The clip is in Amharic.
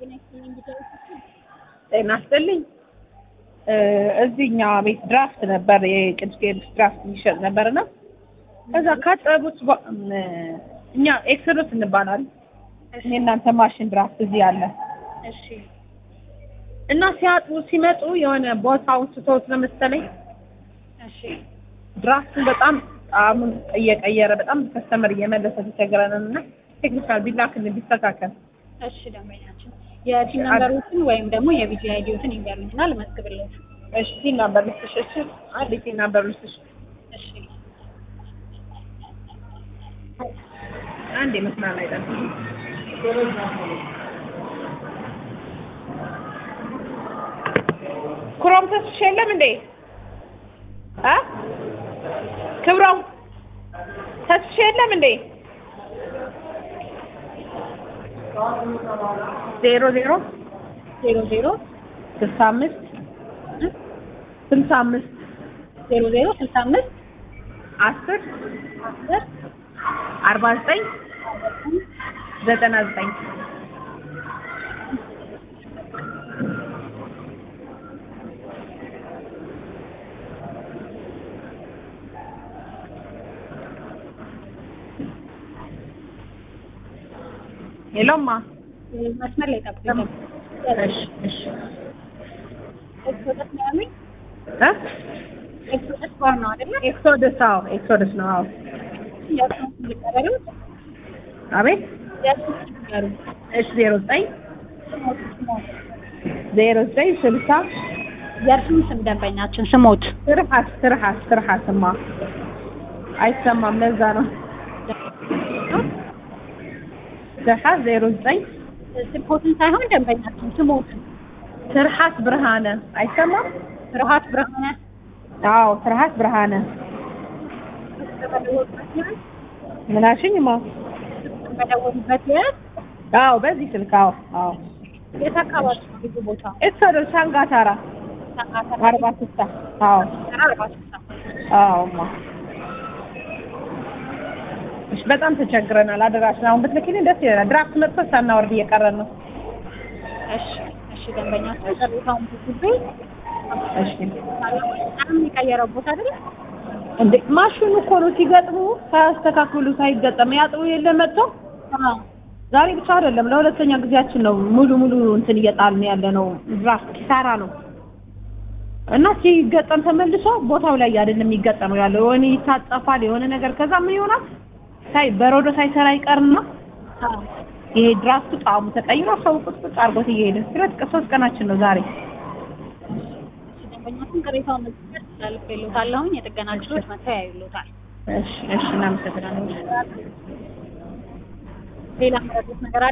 ጤና ይስጥልኝ። እዚህኛ ቤት ድራፍት ነበር የቅዱስ ጊዮርጊስ ድራፍት የሚሸጥ ነበርና ከዛ ካጠቡት በ- ም- እኛ ኤክሰዶስ እንባላለን። እኔ እናንተ ማሽን ድራፍት እዚህ አለ እሺ እና ሲያጥቡ ሲመጡ የሆነ ቦታውን ስተውት ነው መሰለኝ እሺ ድራፍቱን በጣም ጣዕሙን እየቀየረ በጣም ከስተመር እየመለሰ ተቸግረንን እና ቴክኒካል ቢላክልን ቢስተካከል እሺ ደንበኛችን የቲን ነምበሮችን ወይም ደግሞ የቪዲዮ አይዲዎትን ይንገሩኝና ልመዝግብለት። እሺ ቲን ናምበር ልስጥሽ እሺ አንድ ቲን ናምበር ልስጥሽ እሺ አንድ የመስመር ላይ ጠብቂ ኩሮም ተስፍሽ የለም እንዴ እ ክብሮም ተስፍሽ የለም እንዴ ዜሮ ዜሮ ዜሮ ዜሮ ስልሳ አምስት ስልሳ አምስት ዜሮ ዜሮ ስልሳ አምስት አስር አስር አርባ ዘጠኝ ዘጠና ዘጠኝ የለውማ መስመር ላይ ጠብቁኝ። እሺ እሺ ኤክሶደስ ነው ያሉኝ። እ ኤክሶደስ ባር ነው አይደለ? ኤክሶደስ አዎ ኤክሶደስ ነው አዎ የእሱን ስም ልቀበለው? አቤት የእሱን ስም ንገሩኝ። እሺ ዜሮ ዘጠኝ ስሞት ስሞት ዜሮ ዘጠኝ ስልሳ የእርሱን ስም ደንበኛችን ስሞት ትርሃስ ትርሃስ ትርሃስማ አይሰማም ለዛ ነው ትርሃስ ዜሮ ዘጠኝ ስልኮትን ሳይሆን ደንበኛችን ስሞት ትርሃስ ብርሃነ አይሰማም ፍርሃት ብርሃነ አዎ ትርሃስ ብርሃነ ምናሽኝማ በደወሉበት የት አዎ በዚህ ስልክ አዎ አዎ የት አካባቢ ነው ልዩ ቦታ? ኤክሶደስ ሻንጋታራ አርባ ስልሳ አዎ አርባ ስልሳ አዎማ እሺ በጣም ተቸግረናል አደራሽን አሁን ብትልኪልኝ ደስ ይለናል ድራፍት መጥቶ ሳናወርድ እየቀረን ነው እሺ እሺ ደንበኛችን ቅሬታውን ጊዜ እሺ በጣም የቀየረው ቦታ አይደል? እንዴ ማሽኑ እኮ ነው ሲገጥሙ ሳያስተካክሉ ሳይገጠም ያጥቡ የለ መጥቶ አዎ ዛሬ ብቻ አይደለም ለሁለተኛ ጊዜያችን ነው ሙሉ ሙሉ እንትን እየጣልን ያለ ነው ድራፍት ኪሳራ ነው እና ሲገጠም ተመልሶ ቦታው ላይ አይደለም የሚገጠመው ያለው የሆነ ይታጠፋል የሆነ ነገር ከዛ ምን ይሆናል ሳይ በረዶ ሳይሰራ ይቀርና አዎ ይሄ ድራፍቱ ጣዕሙ ተቀይሮ ሰው ቁጥቁጥ አድርጎት እየሄደ ሁለት ቀን ሶስት ቀናችን ነው ዛሬ ደንበኛችን ቅሬታውን መዝገብ ስላልፌሎታለሁኝ የጥገና ችሎት መጥተው ያዩሎታል። እሺ እሺ እናመሰግናለን ሌላ መረጡት ነገር አለ?